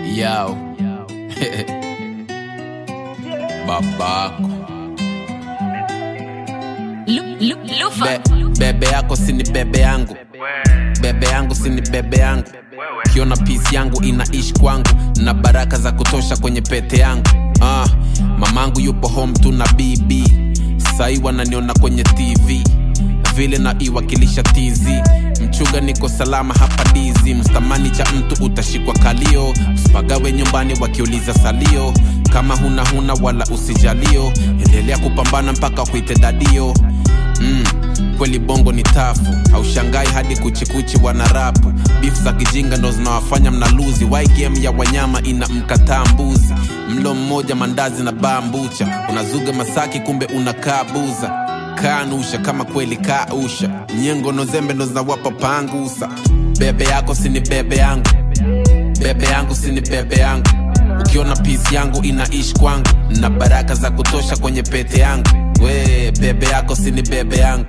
Yo. Babako. Lu- Lu- Lufa. Be, bebe yako sini bebe yangu. Bebe yangu sini bebe yangu. Kiona pisi yangu inaishi kwangu na baraka za kutosha kwenye pete yangu. Ah, mamangu yupo home tu na BB. Sai wananiona kwenye TV vile na iwakilisha TZ mchuga niko salama hapa dizi mstamani cha mtu utashikwa kalio usipagawe nyumbani wakiuliza salio kama huna huna wala usijalio endelea kupambana mpaka kuite dadio mm, kweli bongo ni tafu haushangai hadi kuchikuchi wana rapu bif za kijinga ndo zinawafanya mnaluzi wai game ya wanyama ina mkataa mbuzi mlo mmoja mandazi na baa mbucha unazuga masaki kumbe unakaa buza kanusha kama kweli kausha nyengo nozembe ndo zinawapa pangusa bebe yako sini bebe yangu bebe yangu sini bebe yangu ukiona pisi yangu inaishi kwangu na baraka za kutosha kwenye pete yangu we bebe yako sini bebe yangu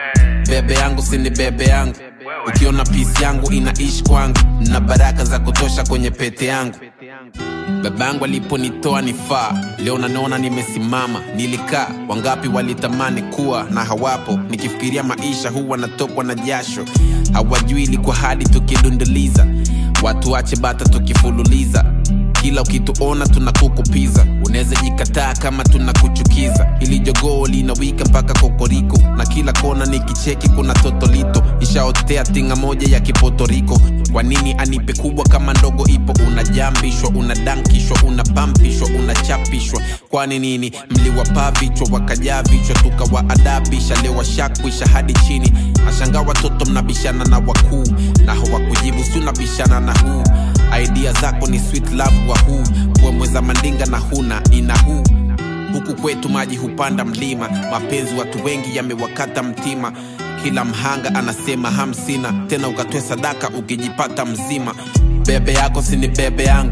bebe yangu sini bebe yangu ukiona pisi yangu inaishi kwangu na baraka za kutosha kwenye pete yangu babangu aliponitoa nifaa leo nanaona nimesimama nilikaa wangapi walitamani kuwa na hawapo nikifikiria maisha huwa natokwa na jasho hawajui ilikuwa hadi tukidunduliza watu wache bata tukifululiza kila ukituona tunakukupiza unaweza jikataa kama tunakuchukiza ili jogoo linawika mpaka kokoriko na kila kona nikicheki kuna totolito ishaotea tinga moja ya kipotoriko kwa nini anipe kubwa kama ndogo ipo unajambishwa unadankishwa unapampishwa unachapishwa kwani nini mliwapaa vichwa wakajaa vichwa tukawaadabisha leo washakwisha hadi chini nashangaa watoto mnabishana na wakuu na hawakujibu si unabishana na huu idea zako ni sweet love wa huu kuwemweza mandinga na huna ina huu huku kwetu maji hupanda mlima mapenzi watu wengi yamewakata mtima kila mhanga anasema hamsina tena ukatoe sadaka ukijipata mzima bebe yako sini bebe yangu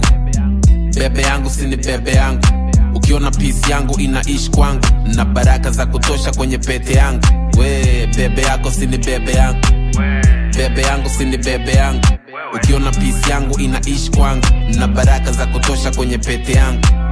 bebe yangu sini bebe yangu ukiona pisi yangu inaishi kwangu na baraka za kutosha kwenye pete yangu we bebe yako sini bebe yangu bebe yangu sini bebe yangu ukiona pisi yangu inaishi kwangu na baraka za kutosha kwenye pete yangu